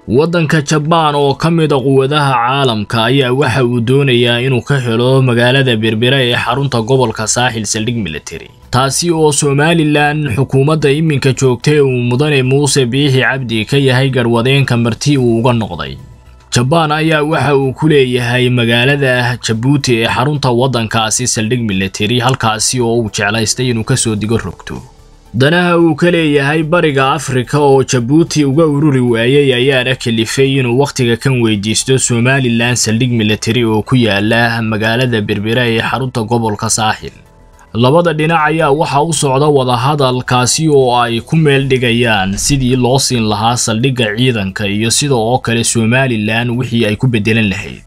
waddanka jabaan oo ka mid a quwadaha caalamka ayaa waxa uu doonayaa inuu ka helo magaalada berbera ee xarunta gobolka saaxil saldhig military taasi oo somalilan xukuumadda iminka joogtay uu mudane muuse biixi cabdi ka yahay garwadeenka marti uu uga noqday jabaan ayaa waxa uu ku leeyahay magaalada jabuuti ee xarunta waddankaasi saldhig military halkaasi oo uu jeclaystay inuu kasoo digo rogto danaha uu ka leeyahay bariga afrika oo jabuuti uga ururi waayey ayaana kalifay inuu wakhtiga kan weydiisto somalilan saldhig military oo ku yaala magaalada berbera ee xarunta gobolka saaxil labada dhinac ayaa waxa u socda wadahadalkaasi oo ay ku meel dhigayaan sidii loo siin lahaa saldhigga ciidanka iyo sida oo kale somalilan wixii ay ku beddelan lahayd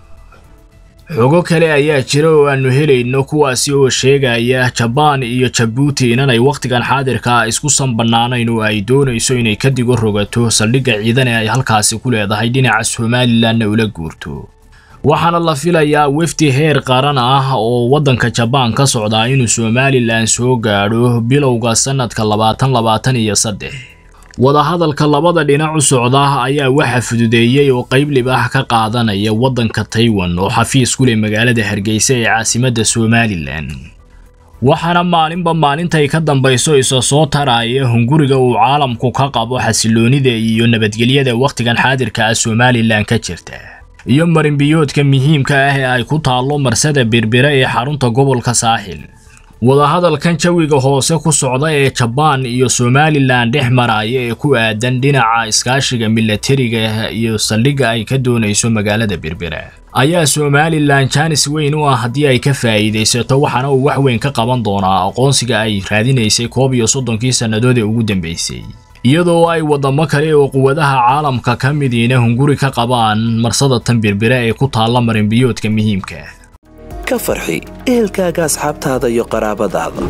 xogo kale ayaa jira oo aanu helayno kuwaasi oo sheegaya jabaan iyo jabuuti inanay wakhtigan xaadirka ah isku sanbannaanayn oo ay doonayso inay ka digo rogato saldhigga ciidan ee ay halkaasi ku leedahay dhinaca somalilanna ula guurto waxaana la filayaa wefdi heer qaran ah oo waddanka jabaan ka socdaa inuu somalilan soo gaadho bilowga sannadka labaatan labaatan iyo saddex wadahadalka labada dhinac u socda ayaa waxa fududeeyey oo qayb libaax ka qaadanaya waddanka taiwan oo xafiis ku leh magaalada hargeysa ee caasimadda somalilan waxaana maalinba maalintay ka dambayso isa soo taraya hunguriga uu caalamku ka qabo xasiloonida iyo nabadgelyada wakhtigan xaadirka ah somalilan ka jirta iyo marinbiyoodka muhiimka ah ee ay ku taallo marsada berbera ee xarunta gobolka saaxil wadahadalkan jawiga hoose ku socda ee jabaan iyo somalilan dhex maraya ee ku aadan dhinaca iskaashiga milatariga iyo saldhigga ay ka doonayso magaalada berbera ayaa somalilan jaanis weyn u ah haddii ay ka faa'iidaysato waxaana uu wax weyn ka qaban doonaa aqoonsiga ay raadinaysay koob iyo soddonkii sannadood ee ugu dambeysay iyadoo ay waddamo kale oo quwadaha caalamka ka midiina hunguri ka qabaan marsada tan berbera ee ku taalla marinbiyoodka muhiimka ka farxi ehelkaaga asxaabtaada iyo qaraabadaada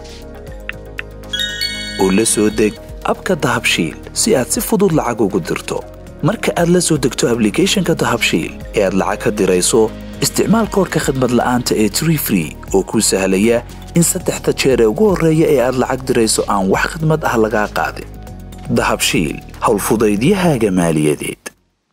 oo la soo deg abka dahabshiil si aad si fudud lacag ugu dirto marka aad la soo degto ablicathonka dahabshiil ee aad lacag ka dirayso isticmaal koorka khadmad la'aanta ee tree free oo kuu sahlaya in saddexda jeer ee ugu horreeya ee aad lacag dirayso aan wax khadmad ah lagaa qaadin dahabshiil howlfudaydiyahaaga maaliyadeed